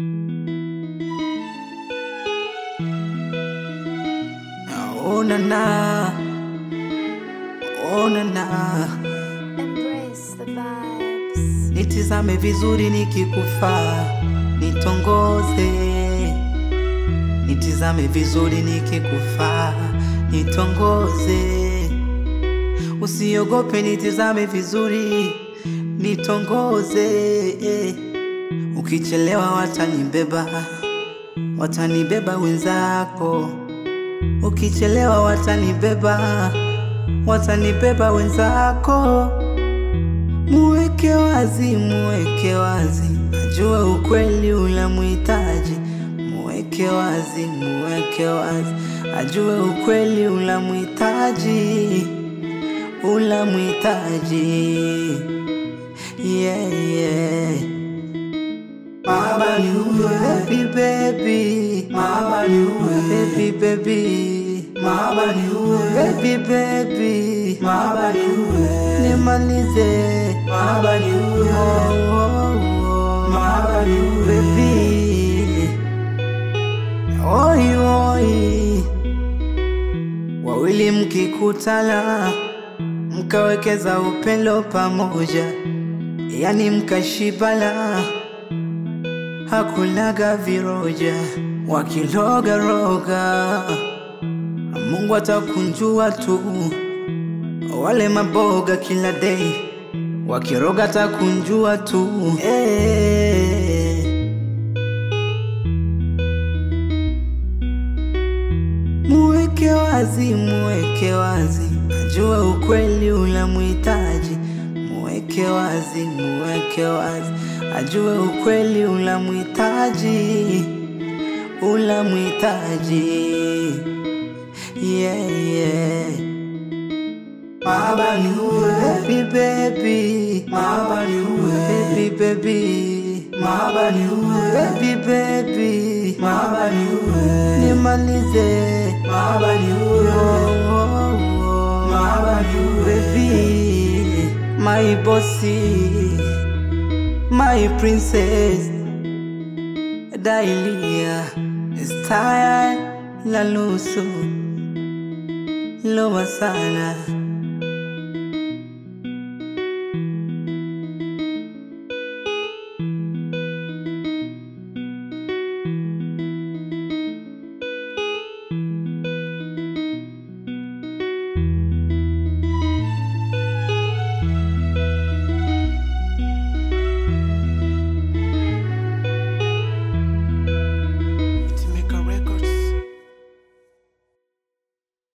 Oh na na, oh na na, Embrace the vibes. nitizame vizuri nikikufaa, nitongoze. Nitizame vizuri nikikufaa, nitongoze. Usiogope, nitizame vizuri, nitongoze. Ukichelewa watanibeba, watanibeba wenzako. Ukichelewa watanibeba, watanibeba wenzako. Muweke wazi, muweke wazi, ajue ukweli unamhitaji. Muweke wazi, muweke wazi, ajue ukweli unamhitaji, unamhitaji. Yeah, yeah. Mama ni uwe baby baby Mama ni uwe baby baby Mama ni uwe baby baby Mama ni uwe nimalize Mama ni uwe oh, oh, oh. Mama ni uwe baby Oi oi Wawili mkikutana mkawekeza upendo pamoja yani mkashibana hakulaga viroja wakiloga roga, Mungu atakunjua tu. Wale maboga kila day wakiroga atakunjua tu eh. Muweke wazi, muweke wazi, ajue ukweli unamhitaji. Muweke wazi, muweke wazi, ajue ukweli unamhitaji, unamhitaji. Yeah, yeah. Mama ni uwe baby baby Mama ni uwe baby baby Mama ni uwe baby baby Mama ni uwe nimalize Mama ni uwe oh, oh, oh. Mama ni uwe baby My bossy My princess Dailia Style la nusu Loma sana